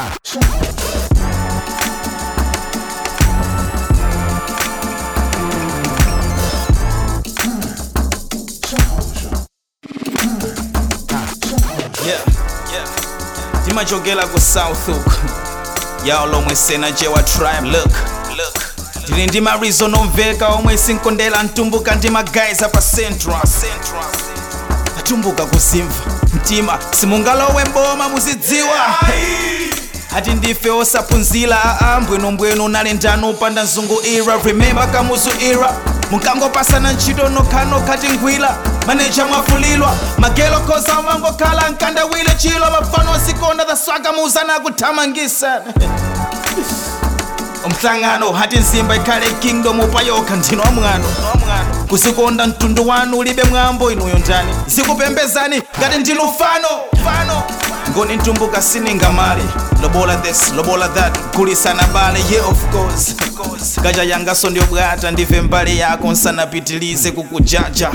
Yeah, yeah. ndimachokera ku south uku yawo lomwe sena jewa tribe look look ndili ndi marizon omveka omwe sinkondera mtumbuka ndi magayiza pa central atumbuka kuzimva mtima simungalowe mboma muzidziwa ati ndife osaphunzira ambwenombweno nalendano upanda mzungu ira remember kamuzu ira munkangopasana ntchito nokhanokha tingwira maneja mwafulilwa magelo khoza mangokhala nkandawile chilo mafano osikonda zaswaka muuzana akuthamangisana umhlangano hati nzimba ikhale kingdom upayokha ndino wamwano kuzikonda mtundu wanu ulibe mwambo inuyo ndani zikupembezani ngati ndi lufano fano ngoni ntumbuka siningamali lobola this lobola that kulisana bale yeah of course, of course. gaja yangaso ndiyo bwata ndive mbali yako nsanapitilize kukujaja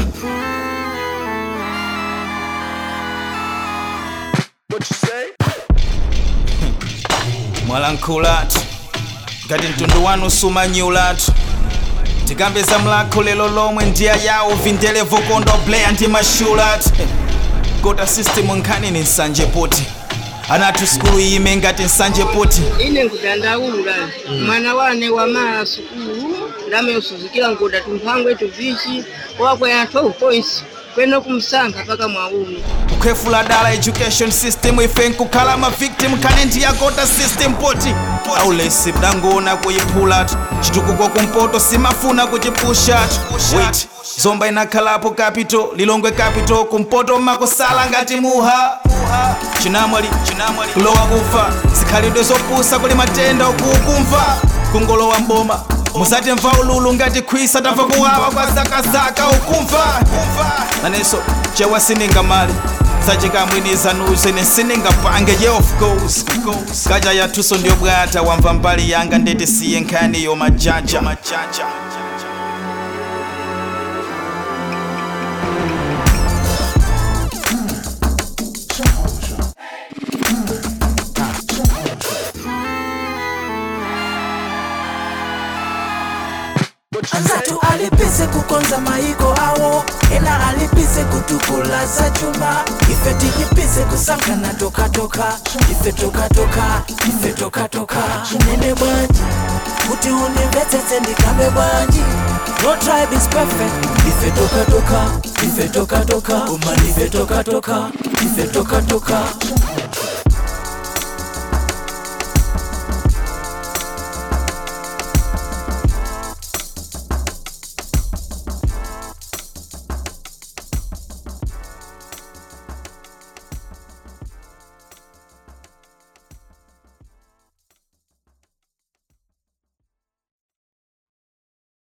mwalankhulatu ngati mtundu wanu sumanyulatu tikambeza mlakho lelo lomwe ndiya yawo vindele vokondo bleya ndi mashulatu kota system nkhani ni nsanje poti anathu sikulu ime ngati nsanje poti ine nkudandaula mwana wane wamala sukulu ndameyosuzikira nkuda tumphangwe tuvichi wakwera 12 points kwene kumsankha paka mwaumi kukhwefula dala education system ife nkukhala ma victim khane ndiyakota system poti aulesi mdangona kuyiphulatu chitukuko kumpoto simafuna kuchipushatu wait zomba inakhalapo capital lilongwe capital kumpoto makosala ngati muha chinamwali chinamwali kulowa kufa zikhalidwe zopusa kuli matenda okukumva kungolowa mboma musati mva ululu ngati khwisa tamva kuwawa kwa zakazaka ukumva nanenso chewa siningamali sachikamwiniza nuze nesiningapange ye of course kaja yathuso ndiyo bwata wamva mbali yanga ndeti siye nkhani yo majaja anzatu alipise kukonza maiko awo ena alipise kutukula za chuma ife tilipise kusankana tokatoka ife tokatoka ife tokatoka chinene bwanji kuti unimvetsetse ndikambe bwanji no tribe is perfect ife tokatoka ife tokatoka uma ife tokatoka ife tokatoka